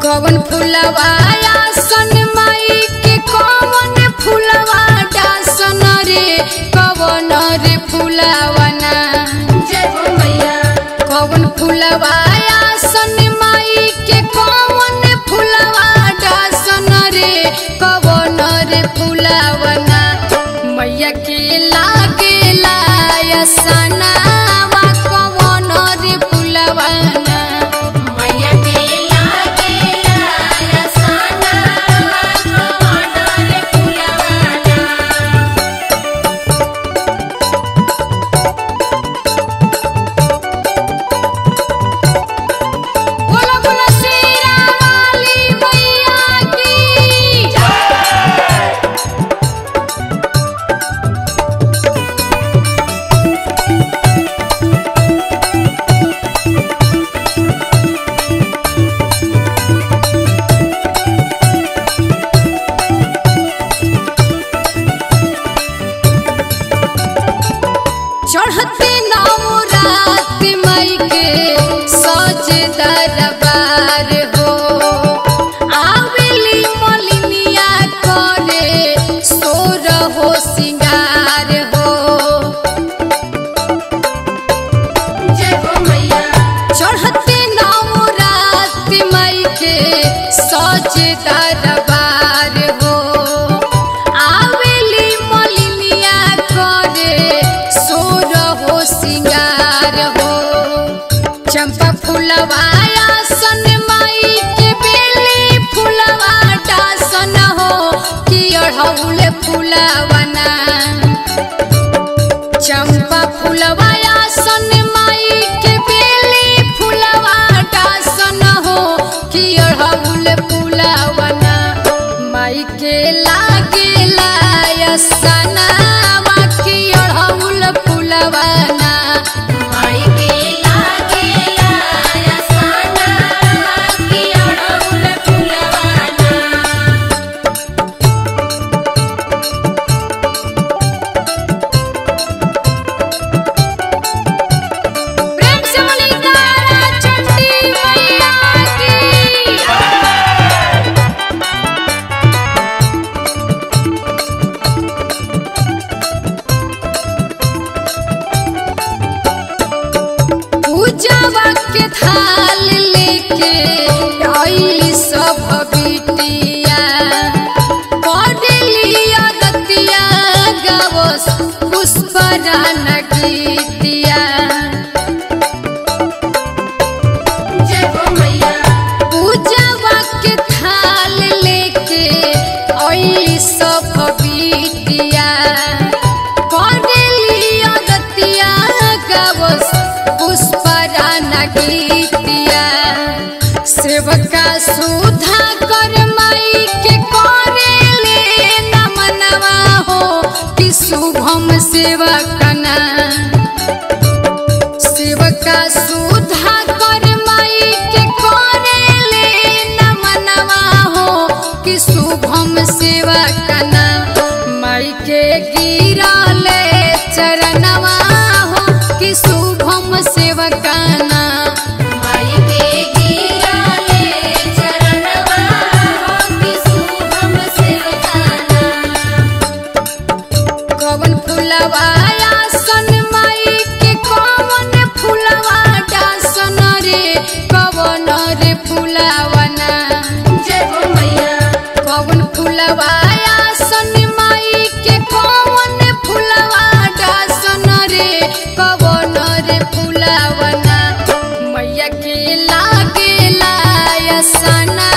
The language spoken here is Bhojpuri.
कवन फुलवा आसन माई के कवन फुलवा डासन रे कवन रे फुलवना जय हो मैया कवन फुलवा आसन माई के कवन फुलवा डासन रे कवन रे फुलवना मैया के लागे लायसनावा कवन रे फुलवना मैया के लागे लायसना कवन रे फुलवाना बोलो बोलो शेरा वाली मैया की चढ़ते नवरात मई के सज दरबार हो आवेली मलिनिया करे सोर हो सिंगार हो जय हो मैया चढ़ते नवरात मई के सज दरबार हो आवेली मलिनिया करे सोर हो सिंगार हो चंपा फुलवा आसन माई के बेली फुलवा डासन हो कि अढ़ौल फुलवना चंपा फुलवा आसन माई के बेली फुलवा डासन हो कि अढ़ौल फुलवना माई के लागे लायसनावा कि अढ़ौल फुलवना माई के लागे लायसना की अड़हुल फुलवाना प्रेम से बोली तारा चंडी मैया की पूजावा के थाल लेके आइली सब बिटिया पढ़ली अगतिया गावस पुष्परान गीतिया जय हो मैया पूजावा के थाल लेके आइली सब बिटिया पढ़ली अगतिया गावस पुष्परान गीतिया सेवका सुधा कर माई के करेले नमनवा हो कि शुभम सेवकना सेवका सुधा कर माई के करेले नमनवा हो कि शुभम सेवकना माई के गिरले चरणवा हो कि शुभम सेवकना माई के गिराले चरणवा हो कि शुभम सेवकाना कवन फुलवा आसन माई के कवन फुलवा डासन रे कवन रे फुलवना जय हो मैया कवन फुलवा आसन माई के कवन फुलवा डासन रे कवन रे फुलवना मैया के लागे लायसना